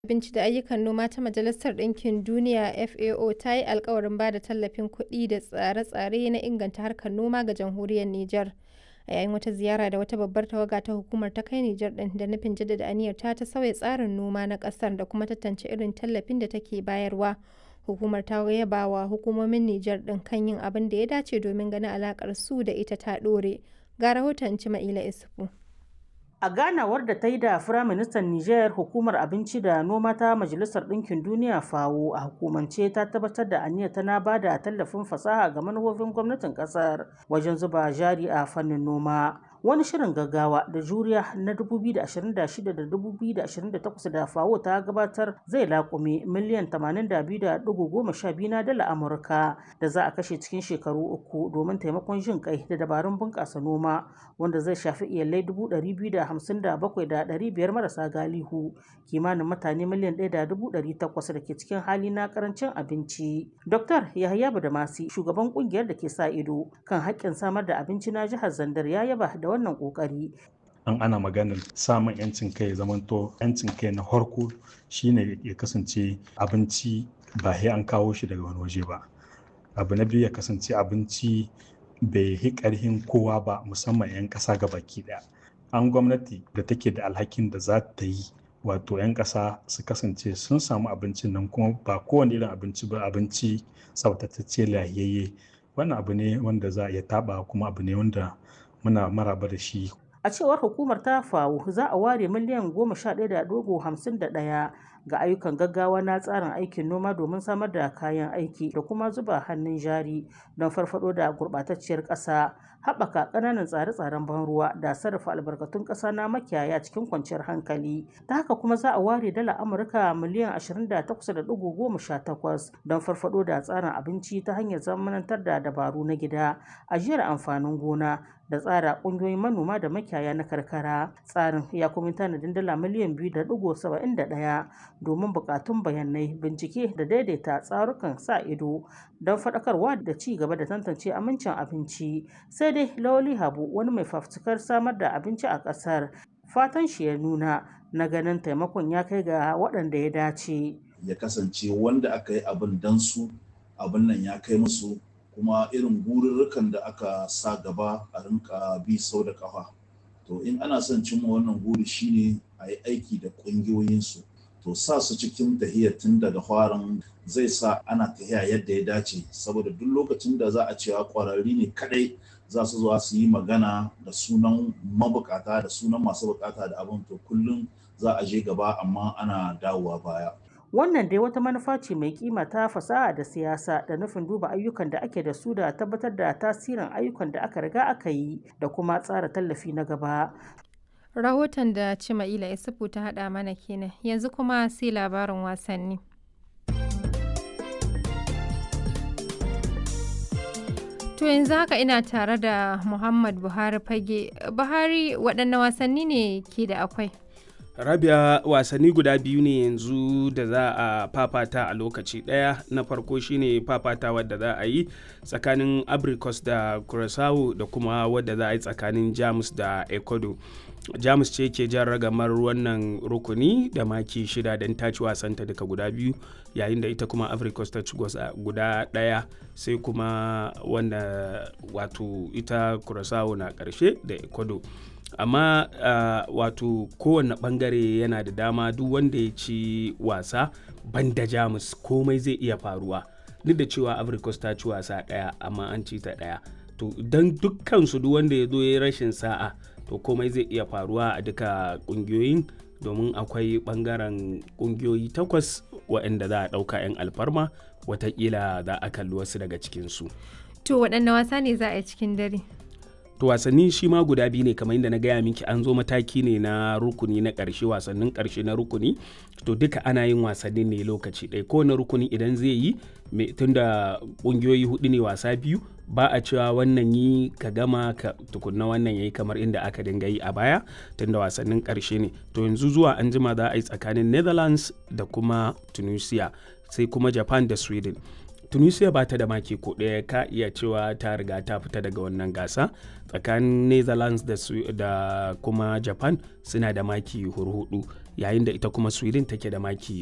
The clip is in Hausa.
Abinci da Ayyukan Noma ta Majalisar Ɗinkin Duniya (FAO) ta yi alkawarin ba da tallafin kuɗi da tsare-tsare na inganta harkar noma ga Jamhuriyar Nijar, a yayin wata ziyara da wata babbar tawaga ta hukumar ta kai Nijar ɗin da nufin jaddada aniyarta ta sauya tsarin noma na ƙasar da kuma tantance irin tallafin da take bayarwa. Hukumar ta yaba wa hukumomin Nijar ɗin kan yin abin da ya dace domin ganin alaƙar su da ita ta ɗore. Ga rahoton Cima'ila Isufu. A ganawar da ta yi da Firaministan Nijar, Hukumar Abinci da Noma ta Majalisar Ɗinkin Duniya (FAO) a hukumance ta tabbatar da aniyarta na ba da tallafin fasaha ga manufofin gwamnatin ƙasar wajen zuba jari a fannin noma. Wani shirin gaggawa da juriya na 2026 da 2028 da FAO ta gabatar zai laƙume miliyan 82.12 na dala Amurka da za a kashe cikin shekaru uku domin taimakon jin kai da dabarun bunƙasa noma wanda zai shafi iyalai 257,500 marasa galihu kimanin mutane miliyan 1.800 da ke cikin hali na karancin abinci. Dr. Yahaya Badamasi, shugaban kungiyar da ke sa ido kan haƙƙin samar da abinci na jihar Zandar ya yaba da wannan ƙoƙari. an ana maganar samun 'yancin kai ya zamanto 'yancin kai na harko shine ya kasance abinci ba sai an kawo shi daga wani waje ba abu na biyu ya kasance abinci bai yi ƙarhin kowa ba musamman 'yan ƙasa ga baki ɗaya an gwamnati da take da alhakin da za ta yi wato 'yan ƙasa su kasance sun samu abincin nan kuma ba kowane irin abinci ba abinci tsaftatacce lahiyayye wannan abu ne wanda za a iya taɓa kuma abu ne wanda muna maraba da shi A cewar hukumar ta FAO za a ware miliyan 11.51 ga ayyukan gaggawa na tsarin aikin noma domin samar da kayan aiki da kuma zuba hannun jari don farfado da gurɓatacciyar ƙasa, haɓaka ƙananan tsare-tsaren ban ruwa da sarrafa albarkatun ƙasa na makiyaya cikin kwanciyar hankali. Ta haka kuma za a ware dala Amurka miliyan 28.18 don farfado da tsarin abinci ta hanyar zamanantar da dabaru na gida, ajiyar amfanin gona da tsara ƙungiyoyin manoma da makiyaya na karkara. Tsarin ya kuma tanadin dala miliyan 2.71 domin buƙatun bayanai, bincike da daidaita tsarukan sa ido don faɗakarwa da ci gaba da tantance amincin abinci. Sai dai Lawali Habu wani mai fafutukar samar da abinci a ƙasar fatan shi ya nuna na ganin taimakon ya kai ga waɗanda ya dace. Ya kasance wanda aka yi abin dan su abin nan ya kai musu kuma irin gururrukan da aka sa gaba a rinka bi sau da kafa to in ana son cimma wannan guri shine a yi aiki da ƙungiyoyinsu to sa su cikin tahiyar tun daga farin zai sa ana tahiya yadda ya dace saboda duk lokacin da za a cewa ƙwararri ne kadai za su zuwa su yi magana da sunan mabukata da sunan masu bukata da abin to kullum za a je gaba amma ana dawowa baya Wannan dai wata manufa ce mai kima ta fasaha da siyasa da nufin duba ayyukan da ake da su da tabbatar da tasirin ayyukan da aka riga aka yi da kuma tsara tallafi na gaba. Rahoton da Cima'ila Isufu ta haɗa mana kenan yanzu kuma sai labarin wasanni. To yanzu haka ina tare da Muhammad Buhari fage. Buhari waɗanne wasanni ne ke da akwai? rabia wasanni guda biyu ne yanzu da za a fafata a lokaci daya na farko shine fafata wadda za a yi tsakanin abricus da curaçao da kuma wadda za a yi tsakanin jamus da ecuador jamus ce ke jan ragamar wannan rukuni da maki shida don ta ci wasanta duka guda biyu yayin da ita kuma africos ta ci guda daya sai kuma wanda wato ita curaçao na karshe da ecuador amma uh, wato kowane bangare yana da dama duk wanda ya ci wasa banda jamus komai zai iya faruwa duk da cewa africos ta ci wasa daya amma an ci ta daya to don dukkansu duk wanda ya zo ya rashin sa'a to komai zai iya faruwa a duka kungiyoyin domin akwai bangaren kungiyoyi takwas waɗanda za a ɗauka 'yan alfarma watakila za a kalli wasu daga cikinsu To waɗanne wasa ne za a yi cikin dare? to wasanni shi ma guda biyu ne kamar yadda na gaya miki an zo mataki ne na rukuni na ƙarshe wasannin ƙarshe na rukuni to duka ana yin wasannin ne lokaci ɗaya kowane rukuni idan zai yi tunda ƙungiyoyi hudu ne wasa biyu ba a cewa wannan yi ka gama ka tukunna wannan yayi kamar inda aka dinga yi a baya tunda wasannin ƙarshe ne to yanzu zuwa an jima za a yi tsakanin netherlands da kuma tunisia sai kuma japan da sweden tunisia ba ta da maki ko ɗaya ka iya cewa ta riga ta fita daga wannan gasa tsakanin netherlands da, da kuma japan suna da maki hurhudu yayin da ita kuma sweden take da maki